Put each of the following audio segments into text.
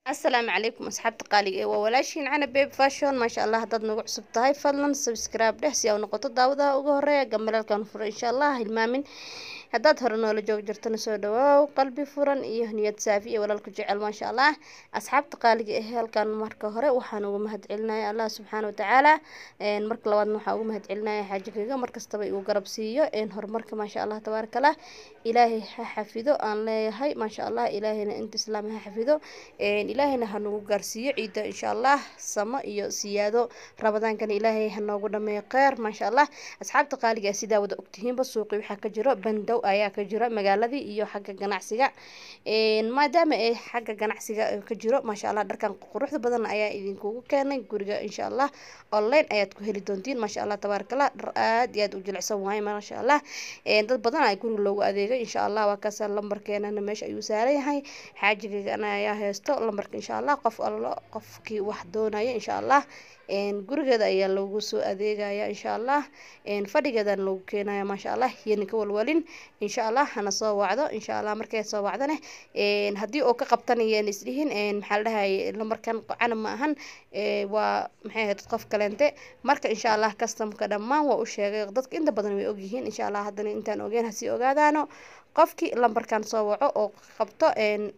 asalaamu calaykum asxaabta qaaliga ee waa walaashiin cana babe fashion maasha allah haddaad nagu cusub tahay fadlan subscribe dheh si aa u noqoto daawadaha ugu horeeya gambalaalkan furo insha allah hilmaamin haddaad hore noola joog jirtana soo dhawaaw qalbi furan iyo niyad saafi iyo walaalku jecel maasha allah asxaabta qaaliga ee halkan marka hore waxaan uga mahad celinaya allah subxaana watacaala marka labaadna waxaan uga mahad celinaya xaajigayga markastaba igu garab siiyo horumarka maasha allah tabaarakallah ilaahay ha xafido aan leeyahay maasha allah ilaahayna inta islaam ha xafido ilaahayna ha nagu gaarsiiyo ciidda insha allah samo iyo siyaado rabadaankana ilaahay ha noogu dhameeyo kheyr maasha allah asxaabta qaaliga sidaa wada ogtihiinba suuqi waxaa ka jiro bandow ayaa ka jiro magaaladii iyo xagga ganacsiga maadaama ay xagga ganacsiga ka jiro maasha allah dharkan quruxda badan ayaa idinkugu keenay guriga insha allah online ayaad ku heli doontiin maasha allah tabaarakallah dhar aad iyo aad u jilicsan waaye maasha allah dad badan ay guriga loogu adeegay insha allah waa kaasa lambarkeenana meesha ayuu saaran yahay xaajigaygana ayaa haysto lambarka insha allah qof allo qofkii wax doonaya insha allah gurigeeda ayaa loogu soo adeegaya insha allah fadhigeedana loogu keenaya maasha allah iyona ka walwalin insha allah hana soo wacdo insha allah markay soo wacdane haddii oo ka qabtanayeen isdhihin maxaa la dhahay lambarkan cana ma ahan waa maxay ahayd qof kaleente marka insha allah customka dhammaan waa u sheegay dadka inta badan way ogyihiin insha allah haddana intaan ogeen hasii ogaadaano qofkii lambarkan soo waco oo qabto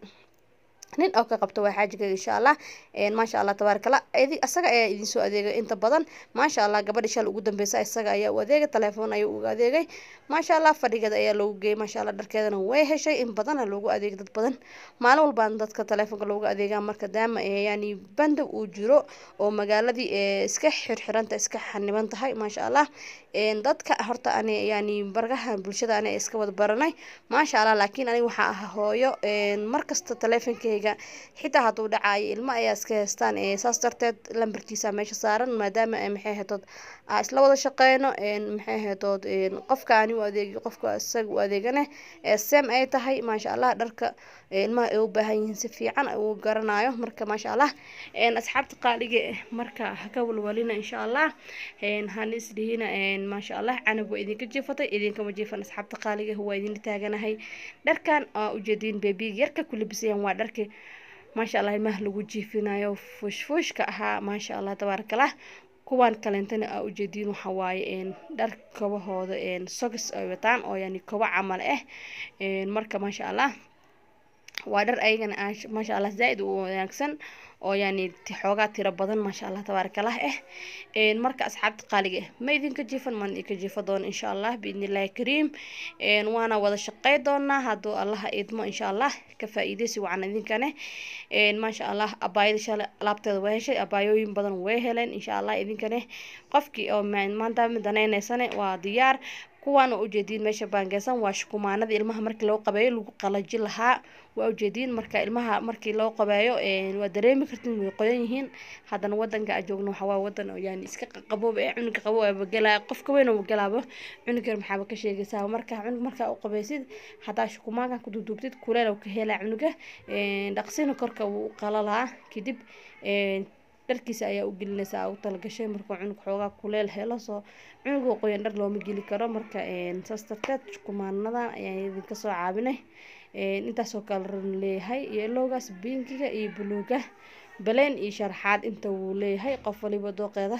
nin oo ka qabto waa xaajigayga insha allah maasha allah tabaarakallah isaga ayaa idin soo adeegay inta badan maasha allah gabadhi shal ugu dambeysa isaga ayaa u adeegay telefoon ayuu uga adeegay maasha allah fadhigeeda ayaa loogu geeyay maasha allah dharkeedana way heshay in badana loogu adeegay dad badan maalin walbaan dadka telefoonka looga adeegaa marka daama yani bandow uu jiro oo magaaladii iska xirxiranta iska xaniban tahay maasha allah dadka horta ani yani bargaha bulshada ani iska wada baranay maasha allah laakiin aniga waxaa ahaa hooyo markasta teleefonkeyga xitaa hadduu dhacaayo ilmo ayaa iska heystaan saas darteed lambarkiisa meesha saaran maadaama maxay ahaytood isla wada shaqeyno maxay ahaytood qofka ani u adeegi qofka isaga u adeegane sem ay tahay maasha allah dharka ilmaha ay u baahan yihiin si fiican uu garanayo marka maasha allah asxaabta qaaliga marka haka walwalina insha allah hana isdhihina maasha allah canab waa idinka jiifatay idinkama jiifan asxaabta qaaliga waa idinla taaganahay dharkan aa ujeediin bebiga yarka ku labisayaan waa dharkii maasha allah ilmaha lagu jiifinayo fuushfuushka ahaa maasha allah tabaarakallah kuwaan kaleentana aa ujeediin waxa waaye dhar kabahooda sogis ay wataan oo yani kobo camal ah marka maasha allah waa dhar ayagana maasha allah zaa-id u wanaagsan oo yani xoogaa tiro badan maasha allah tabaarakallah ah marka asxaabta qaaliga ah ma idinka jiifan maan idinka jiifa doona insha allah biidni illaahi kariim waana wada shaqey doonaa hadduu allaha idmo insha allah ka faa-iideysi wacan idinkane maasha allah abaayada shale alaabteeda waa heshay abaayooyin badan way heleen insha allah idinkane qofkii oo maanta danayneysane waa diyaar kuwaana ujeediin meesha baangeysan waa shukumaanada ilmaha markii loo qabeeyo lagu qalaji lahaa waa ujeediin marka ilmaha markii loo qabeeyo waa dareemi kartin way qoyan yihiin haddana wadanka a joogno waxawaa wadan oo yani iska qaboob ee cunuga qabo wagelaa qofka weyn oo wagalaabo cunuga maxaaba ka sheegaysaa marka cunug markaa u qabeysid haddaa shukumaankan ku duuduubtid kuleel ka helaa cunuga dhaqsina korka wuu qalalaa kadib dharkiisa ayaa u gelinaysaa u talagashay markuu cunug xoogaa kuleel helo soo cunugoo qoyan dhar looma geli karo marka saas darteed kumaanadan ayaan idinka soo caabinay intaasoo kale ran leeyahay yelowgaas binkiga iyo buluuga baleen iyo sharaxaad inta wuu leeyahay qof waliba dooqeeda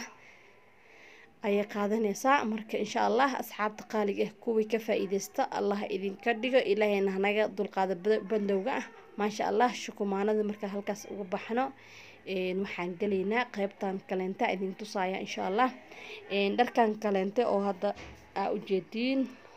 ayay qaadanaysaa marka insha allah asxaabta qaaliga ah kuwii ka faa-iideysta allah idinka dhigo ilaahayna hanaga dulqaada bandowga ah maasha allah shukumaanada markaa halkaas uga baxno waxaan gelaynaa qeybtan kaleenta idin tusaaya insha allah dharkan kaleente oo hadda aa ujeediin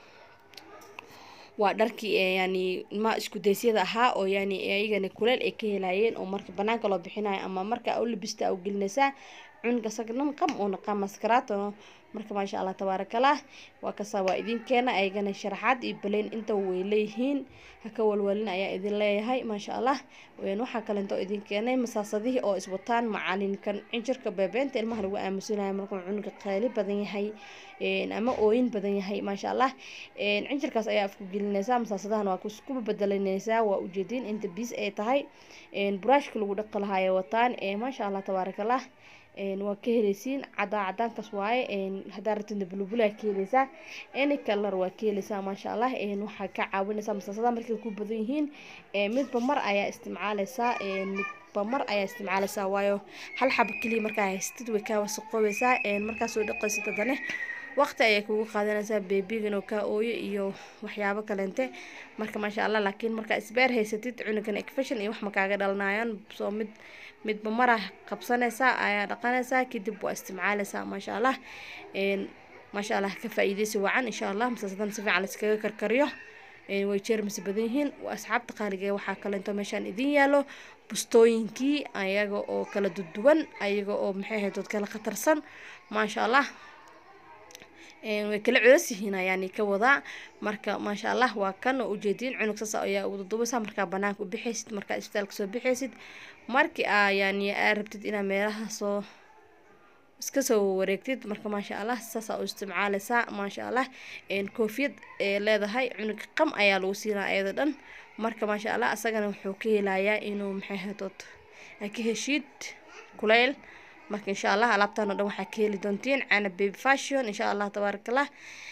waa dharkii yani ilmaha iskudaysyada ahaa oo yani iyagana kuleel ay ka helayeen oo marka banaanka loo bixinayo ama marka u labista u gelinaysaa cunuga sagnan qam uuna qam maskarato marka maasha allah tabaarakallah waa kasaa waa idinkeena ayagana sharaxaad iyo baleyn inta way leeyihiin haka walwalin ayaa idin leeyahay maasha allah waxaa kaleento idin keenay masaasadihii oo iswataan macalinkan cinjirka beebeenta ilmaha lagu aamusinayo markuu cunuga qaali badan yahay ama ooyin badan yahay maasha allah cinjirkaas ayaa afku gelinaysaa masaasadahan waa kuskuba bedelanaysaa waa ujeediin inta biis ay tahay buraashka lagu dhaqi lahaaya wataan maasha allah tabaarakallah waa ka heleysiin cadaa cadaankaas waaye haddaa rabtidna bulubulaa ka heleysaa any color waa ka heleysaa maasha allah waxaa ka caawinaysaa masaasada markay ku badan yihiin midba mar ayaa isticmaaleysaa midba mar ayaa isticmaaleysaa waayo hal xaba keliya markaa haystid way kaa wasaqoobeysaa markaa soo dhaqaysid haddana waqti ayay kugu qaadanaysaa beebiga inuu kaa ooyo iyo waxyaabo kaleente marka maasha allah laakiin markaa isbeer haysatid cunugan ekfashion iyo wax ma kaaga dhalanayaan soo mid midba mara qabsanaysaa ayaa dhaqanaysaa kadib waa isticmaaleysaa maasha allah maasha allah ka faa-iideysi wacan insha allah masaasadan si fiican laiskaga karkariyo way jeermis badan yihiin asxaabta qaaliga waxaa kaleento meeshaan idin yaalo bustooyinkii ayaga oo kala duduwan ayaga oo maxay ahayd dood kala khatarsan maasha allah way kala culas yihiin ayaani ka wadaa marka maasha allah waa kan oo ujeediin cunug saas ayaa ugu dudubaysaa markaa banaanka u bixaysid markaa isbitaalka soo bixaysid markii aa yaani aa rabtid inaa meelaha soo iska soo wareegtid marka maasha allah saasaa u isticmaaleysaa maasha allah koofiyad ee leedahay cunug qam ayaa lagu siinaa ayada dhan marka maasha allah asagana wuxuu ka helayaa inuu maxay hadood aa ka heshiid kuleyl marka insha allah alaabtan oo dhan waxaa ka heli doontiin cana baby fashion insha allah tabaaraka allah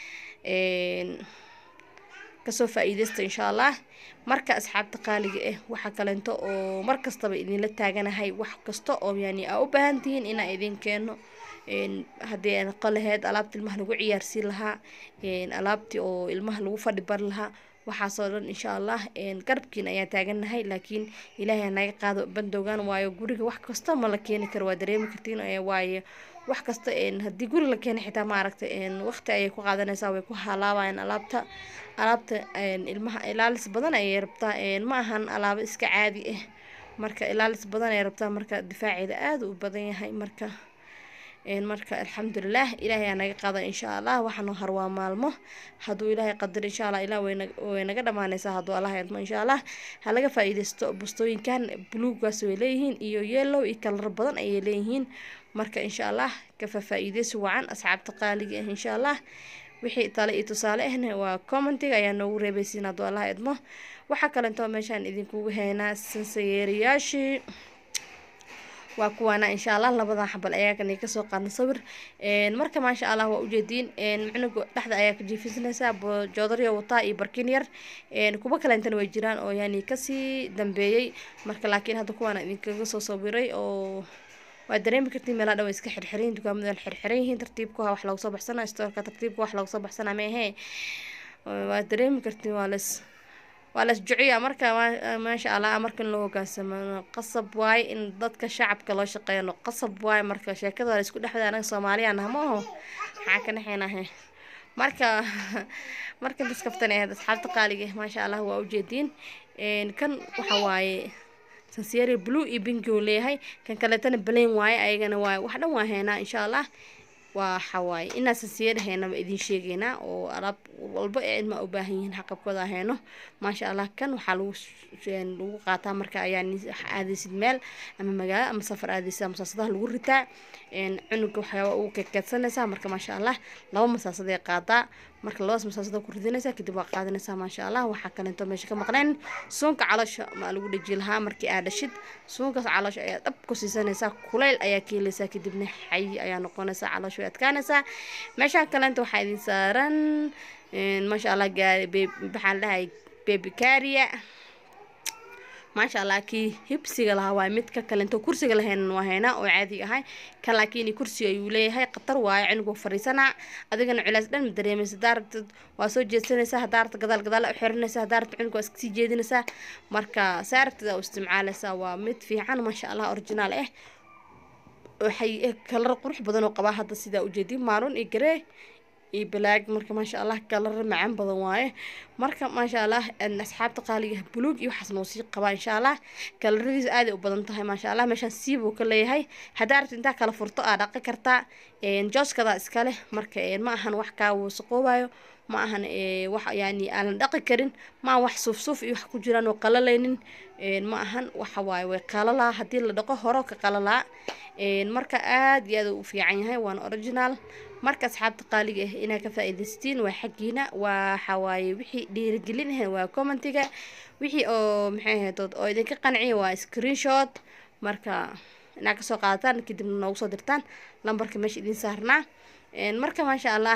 kasoo faa-iideysta insha allah marka asxaabta qaaliga ah waxaa kaleento oo mar kastaba idinla taaganahay wax kasta oo yani aa u baahan tihiin inaa idin keeno haddii ay noqon laheyd alaabta ilmaha lagu ciyaarsiin lahaa alaabtii oo ilmaha lagu fadhi bari lahaa waxaasoo dhan insha allah garabkiin ayaa taagannahay laakiin ilaahay naga qaado bandowgan waayo guriga wax kasta ma la keeni karo waa dareemi kartiin waayo wax kasta haddii guri la keena xitaa maaragta waqti ayay ku qaadanaysaa way ku halaabayaan alaabta alaabta ilmaha ilaalis badan ayay rabtaa ma ahan alaabo iska caadi ah marka ilaalis badan ayay rabtaa marka difaaceeda aada u badan yahay marka marka alxamdulilah ilaahay aa naga qaada insha allah waxaanu harwaa maalmo hadduu ilaahay qadar insha allah ilah way naga dhamaaneysaa hadduu allah idmo insha allah ha laga faa-iideysto bustooyinkan buluugaas way leeyihiin iyo yellow iyo kalar badan ayay leeyihiin marka insha allah kafa faa-iideysi wacan asxaabta qaaliga ah insha allah wixii tale iyo tusaale ahna waa commentiga ayaa noogu reebeysiin hadduu allah idmo waxaa kalentoo meeshaan idinkugu haynaa sansayeeriyaashii waa kuwaana insha allah labadan xabal ayaakani kasoo qaadna sawir marka maasha allah waa ujeediin cunuga dhexda ayaa ka jiifisanaysaa joodarya wataa iyo barkin yar kuwa kalentana way jiraan oo yani kasii dambeeyey marka laakiin hadda kuwaana idinkaga soo sawiray oo waa dareemi kartiin meelaha dhan way iska xirxiran dukaamada waa xirxiran yihiin tartiibka wax looga soo baxsana stoorka tartiibka wax looga soo baxsana meehe waa dareemi kartiin waa las waa las juciya marka maasha allah markan loo hogaansamo qasab waaye in dadka shacabka loo shaqeeyano qasab waaye marka sheekada waa laisku dhexda anaga soomaaliya naha ma aho maxaa ka dhexeynahe marka markan daskaftan ahayd asxaabta qaaliga maasha allah waa ujeediin kan waxa waaye sansieri blue iyo binki uu leeyahay kan kaleetana balayn waaye ayagana waa wax dhan waa heynaa insha allah waxa waaye inaa sansiyer heynaba idin sheegeynaa oo alaab walba ee ilma u baahan yihiin xaqabkooda heyno maasha allah kan waxaa lagu lagu qaataa marka ayaa aadaysid meel ama magaalo ama safar aadaysid masaasadaha lagu ritaa cunuga waxyaaba ugu kekeedsanaysaa marka maasha allah laba masaasaday qaadaa marka labadaas masaasada ku ridinaysaa kadib waa qaadanaysaa maasha allah waxaa kaleento meesha ka maqnayn suunka caloosha ma lagu dheji lahaa markii aad dhashid suunkaas caloosha ayaa dhab ku siisanaysaa kuleyl ayaa ka helaysaa kadibna xay ayaa noqonaysaa caloosha way adkaanaysaa meeshaan kaleento waxaa idin saaran maasha allah gaari maxaa la dhahay bebicaria maasha allah kii hibsiga lahaa waa mid ka kalento kursiga lahayn waa haynaa oo caadi ahay kan laakiin kursi ayuu leeyahay khatar waayo cunugu fariisanaa adigana culays dhan ma dareemaysa hadaa rabtid waa soo jeedsanaysaa hadaa rabta gadaal gadaal u xiranaysaa hadaa rabta cunuga waa iska sii jeedinaysaa marka saa rabtid aa u isticmaalaysaa waa mid fiican maasha allah originaal ah waxay kalar qurux badan oo qabaa hadda sidaa ujeedi maaruun iyo garee iyo balaag marka maasha allah kalar macaan badan waaye marka maasha allah asxaabta qaaliga buluug iyo waxaas noo sii qabaa insha allah kalaradiisa aaday u badan tahay maasha allah meeshaan siib uu ka leeyahay haddaa rabti intaa kala furto aa dhaqi kartaa jooskada iskale marka ma ahan wax kaa wasaqoobayo ma ahan wax yani aanan dhaqi karin ma wax suuf suuf iyo wax ku jiraan oo qalalaynin ma ahan waxa waaye way qalalaa haddii la dhaqo horo ka qalalaa marka aada iyo aad u fiican yahay waana original marka asxaabta qaaliga ah inaad ka faa-iidaystiin waa xaggiina waxa waaye wixii dhiirigelin ah waa commentiga wixii oo maxay ahayd oo idinka qanciya waa screenshot marka inaad kasoo qaadataan kadibna noogu soo dirtaan lambarka meesha idiin saarnaa marka maasha allah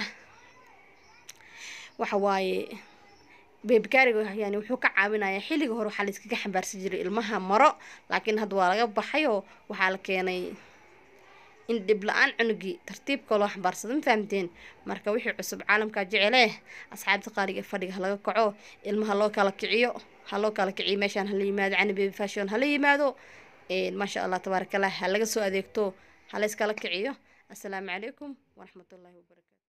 waxa waaye beebikaariga yani wuxuu ka caawinayaa xilliga hore waxaa la iskaga xambaarsan jiray ilmaha maro laakiin hadda waa laga baxay oo waxaa la keenay in dhib la-aan cunugii tartiibka loo xambaarsado ma fahamteen marka wixii cusub caalamkaa jecelee asxaabta qaaliga ee fadhiga halaga kaco ilmaha loo kala kiciyo ha loo kala kiciyo meeshaan hala yimaado cani baby fashion hala yimaado maasha allah tabaarakallah ha laga soo adeegto ha layskala kiciyo assalaamu calaykum waraxmatullaahi wabarakatu